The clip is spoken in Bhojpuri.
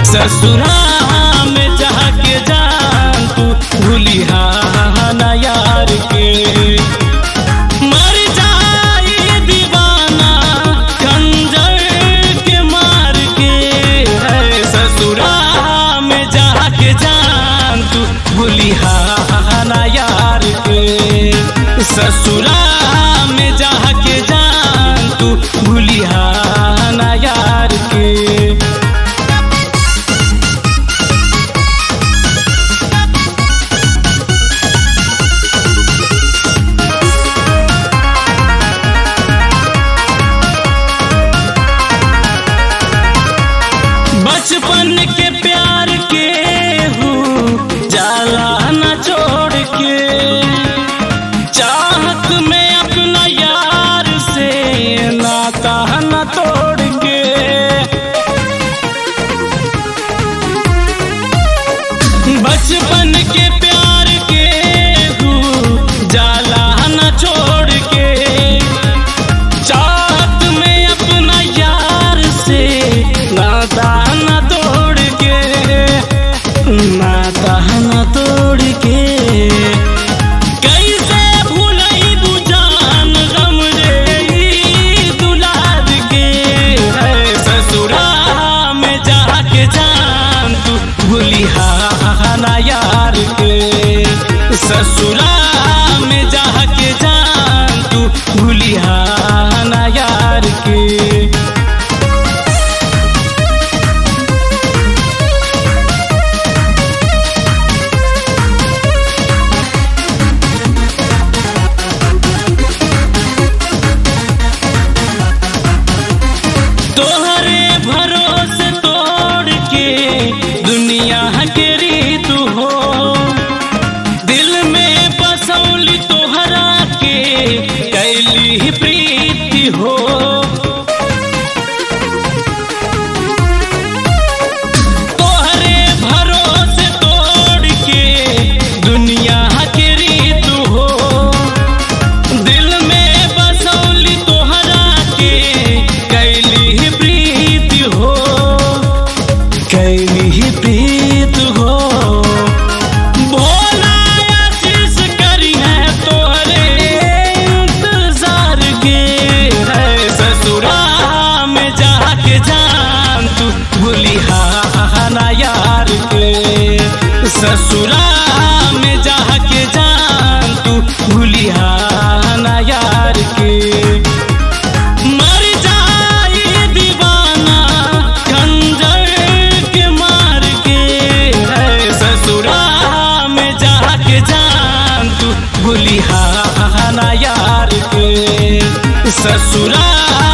ससुरा में जाके जान तू भूलिहा ना यार के मर जाई दीवाना खंजर के मार के है ससुरा में जाके जान तू भूलिहा ना यार के ससुरा में जाके जान तू भूलिहा ना यार के बचपन के प्यार के हूँ जाला न छोड़ के चाहत में अपना यार से नाता न तोड़ के बचपन के प्यार के हूँ जाला न छोड़ के चाहत में अपना यार से नाता न तोड़ के नाता न तोड़ के कैसे भूलई बुझान गम रे ई दुलार के है ससुरा में जाके जान तू भूलिहा ना यार के ससुरा में जाके जान तू भूलिहा ना यार के तोहरे भरोसे तोड़ के दुनिया के रीत हो दिल में बसौली तोहरा के कैली प्रीति हो तोहरे भरोसे तोड़ के दुनिया के रीत हो दिल में बसौली तोहरा के कैली प्रीत हो कैली प्रीत हो भोला आशीष करी है तोहरे इंतजार के है ससुरा में जाके जान तू भूलिहा ना यार के ससुरा में जाके जान तू भूलिहा ना यार के मर जाई दीवाना खंजर के मार के है ससुरा में जाके जान तू भूलिहा ना यार के ससुरा